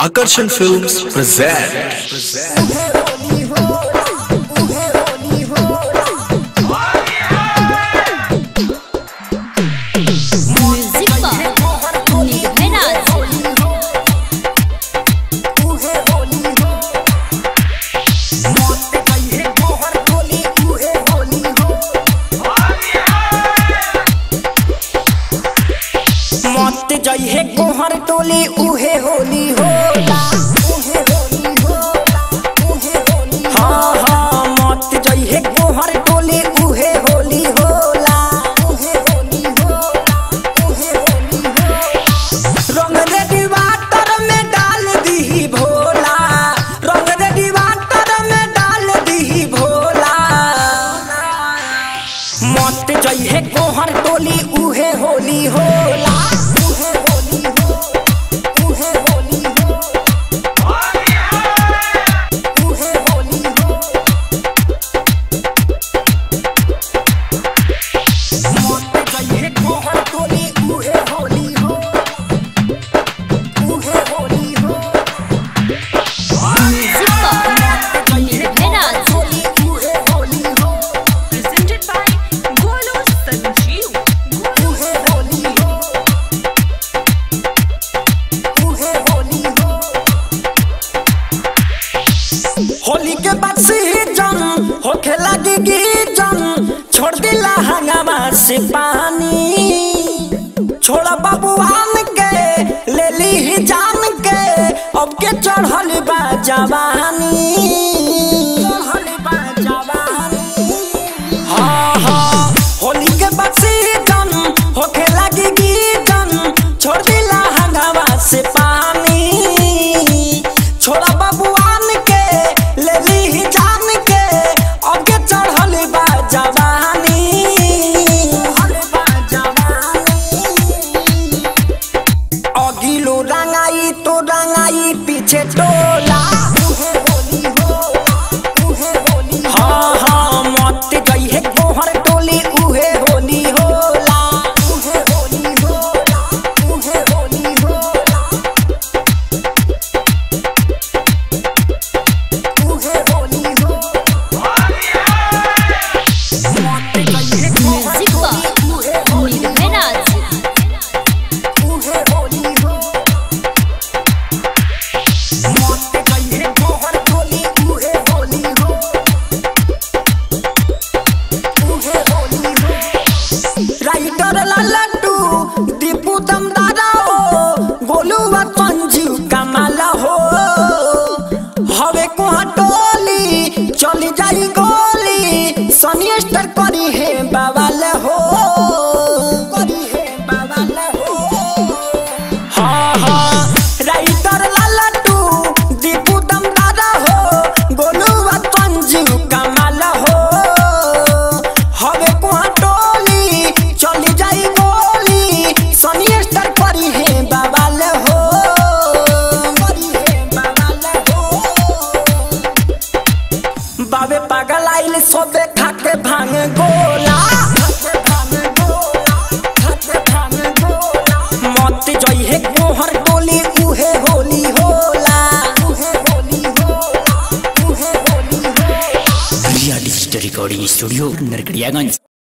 Akarsan Films present. Music box Nirbhay Raj मत जइहे कोहर टोली उहे होली होला हाँ हाँ मत जइहे कोहर टोली उहे होली होला रंग रे डिवाटर में डाल दी भोला रंग रे डिवाटर में डाल दी भोला मत जइहे कोहर टोली उहे होली होला मत जइहे कोहर टोली उहे होली हो उहे होली हो म्युझिक बॉक्स निर्भय राज होली उहे होली हो presented by Golo Sanjeev. उहे होली हो उहे होली हो होली के बाद सीजन होखे लगी गीजन छोड़ दिला हंगामा से पानी छोड़ा बबुआन के ले ली ही जान के अब के चढ़ल बा जवानी चढ़ल बा जवानी हाँ हाँ होली के बाद सीजन होखे लगी गीजन छोड़ दिला हंगामा से पानी छोड़ा बबुआन के ले ली ही जान के आगे चढ़ल बा जवानी चढ़ल बा जवानी अगिलो रंगाई तो रंगाई पीछे टोला हाँ हाँ मत गई है कोहर टोली उहे होली होला उहे होली होला उहे होली होला उहे होली हो मत गई है म्युझिक बॉक्स निर्भय राज उहे होली हो मत गई है कोहर टोली उहे होली हो उहे होली हो राइटर लल्लू दीपू दमदारा हो गोलू व संजीव कमाला हो हवे कोहा टोली चली जाई गोली सनी स्टार करी है बाबाल हो करी है बाबाल हो हाँ हाँ राइटर लल्लू दीपू दमदारा हो गोलू व संजीव कमाला हो हवे कोहा टोली चली जाई गोली सनी स्टार करी है बाबाल हो करी है बाबाल हो बाबे पागल आइल सोबे खाके भांग गोला मत जई है कोहर टोली उहे होली होला उहे होली होला उहे होली होला Riya digital recording studio Narkatiaganj